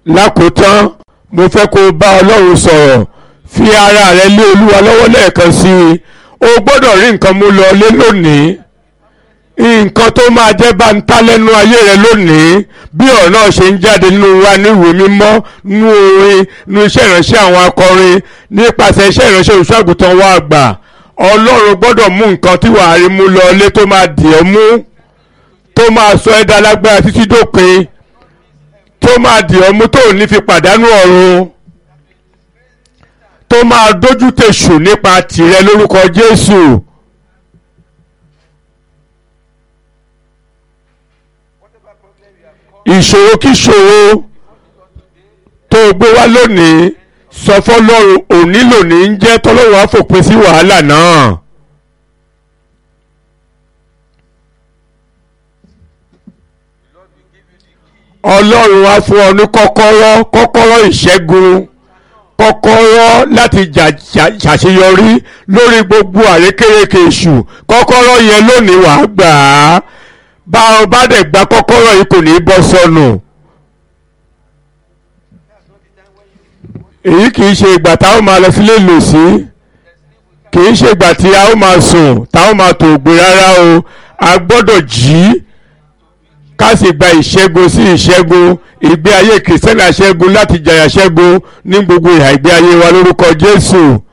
lákòótán mo fẹ́ kó o bá ọlọ́run sọ̀rọ̀ fi ara rẹ lé olúwa lọ́wọ́ lẹ́ẹ̀kan sí i o gbọ́dọ̀ rí nǹkan mú lọ lé lónìí nǹkan tó máa jẹ́ bá ń ta lẹ́nu ayé rẹ lónìí bí ọ̀rọ̀ náà ṣe ń jáde nínú wa ní ìwé mímọ́ nínú orin nínú iṣẹ́ ìránṣẹ́ àwọn akọrin nípasẹ̀ iṣẹ́ ìránṣẹ́ olùṣọ́àgùtàn wa àgbà ọlọ́run gbọ́dọ̀ mú nǹkan tí wàá rí mú lọ lé tó máa dì ọ́ mú tó máa sọ ẹ́ dá lágbára títí dópin tó máa dì ọ́ mú tó ò ní fi pàdánù ọ̀run tó máa dójú tèṣù nípa tìrẹ lórúkọ Jésù. ìṣòro kíṣòro tó o gbé wá lónìí sọ fọlọ́run òní lónìí ń jẹ́ tọ́lọ́run á fòpin sí wàhálà náà. ọlọ́run á fún ọ ní kọ́kọ́rọ́ kọ́kọ́rọ́ ìṣẹ́gun kọ́kọ́rọ́ láti ṣàṣeyọrí lórí gbogbo àrékérekè èṣù kọ́kọ́rọ́ yẹn lónìí wàá gbà á bá ọ bá dẹ̀ gba kọ́kọ́rọ́ yìí kò ní í bọ́ sọnù. èyí kì í ṣe ìgbà táwọn máa lọ sílé lò sí kì í ṣe ìgbà tí a ó máa sùn táwọn máa tò gbé rárá o a gbọ́dọ̀ jí ká sì gba ìṣẹ́gun sí ìṣẹ́gun ìgbé ayé kìrìsìtẹ́nì àṣẹ́gun láti jàyà ṣẹ́gun ní gbogbo ìhà ìgbé ayé wa lórúkọ Jésù.